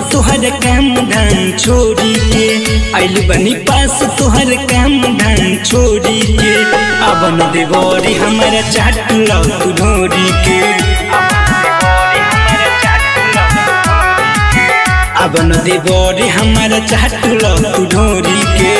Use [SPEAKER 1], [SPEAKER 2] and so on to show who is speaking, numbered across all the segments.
[SPEAKER 1] तोहर काम धाम छोड़ी के आइल बनी पास तोहर काम धाम छोड़ी के अब न देवरी हमारा चाट लो तू ढोरी के अब न देवरी हमारा चाट लो तू ढोरी के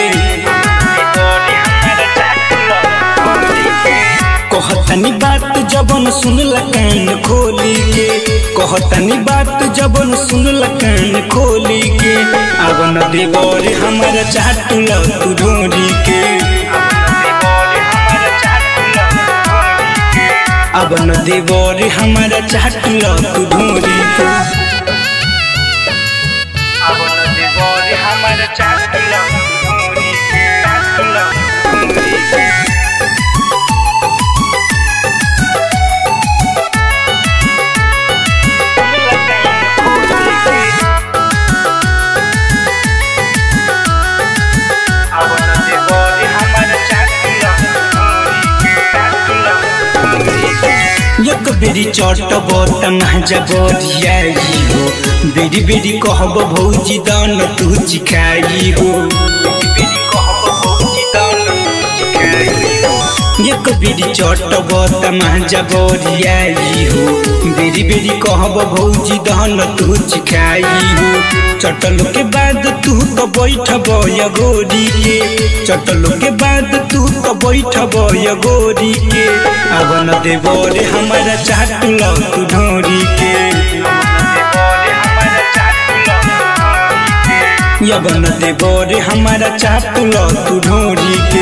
[SPEAKER 1] कहतनी बात जबन सुनल कान खोली के कहतनी बात जबन सुनल कान खोली के अब न देवर हमारा चाट लो तू ढोरी के अब न देवर हमारा चाट लो तू ढोरी के अब न देवर हमारा चाट लो तू ढोरी के चाट लो ढोरी के एक बेरी चटब तमाजा बरियाई हो बेरी बेरी कहब भौजी दान तू चिखाई हो एक बेरी चटब तमाजा बरियाई हो बेरी बेरी कहब भौजी दान तू चिखाई हो चटल के बाद तू तो बैठब गोरी के चटल के बाद तू तो बैठब गोरी के अब न देबो रे हमारा चाट लो तू ढोरी के अब न देबो रे हमारा चाट लो तू ढोरी के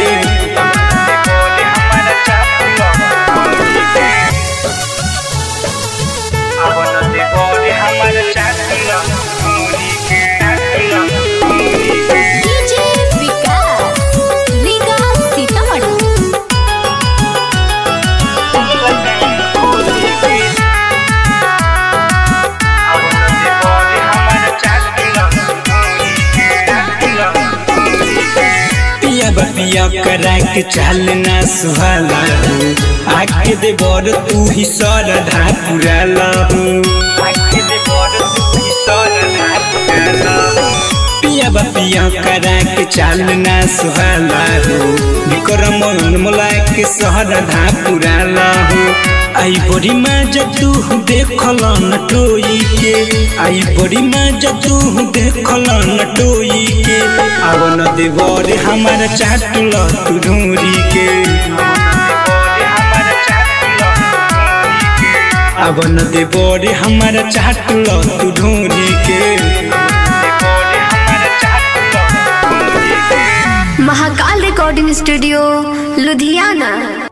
[SPEAKER 1] अब न देबो रे हमारा चाट लो ढोरी के चाट लो ढोरी के
[SPEAKER 2] डीजे विकास लीगा सीतामढ़ी
[SPEAKER 1] पिया बपिया करा के चलना सुहाला हो आके दे बर तू ही सरधा पुराला हो आके दे बर तू ही सरधा पुराला हो पिया बपिया करा के चलना सुहाला हो विक्रम मोला के सरधा पुराला हो आई बड़ी माँ जतू देखल न टोई के आई बड़ी माँ जतू देखल न टोई के अब न देवर हमारा चाट ल तू ढूंढी के अब न देवर हमारा चाट ल तू ढूंढी के
[SPEAKER 2] महाकाल रिकॉर्डिंग स्टूडियो लुधियाना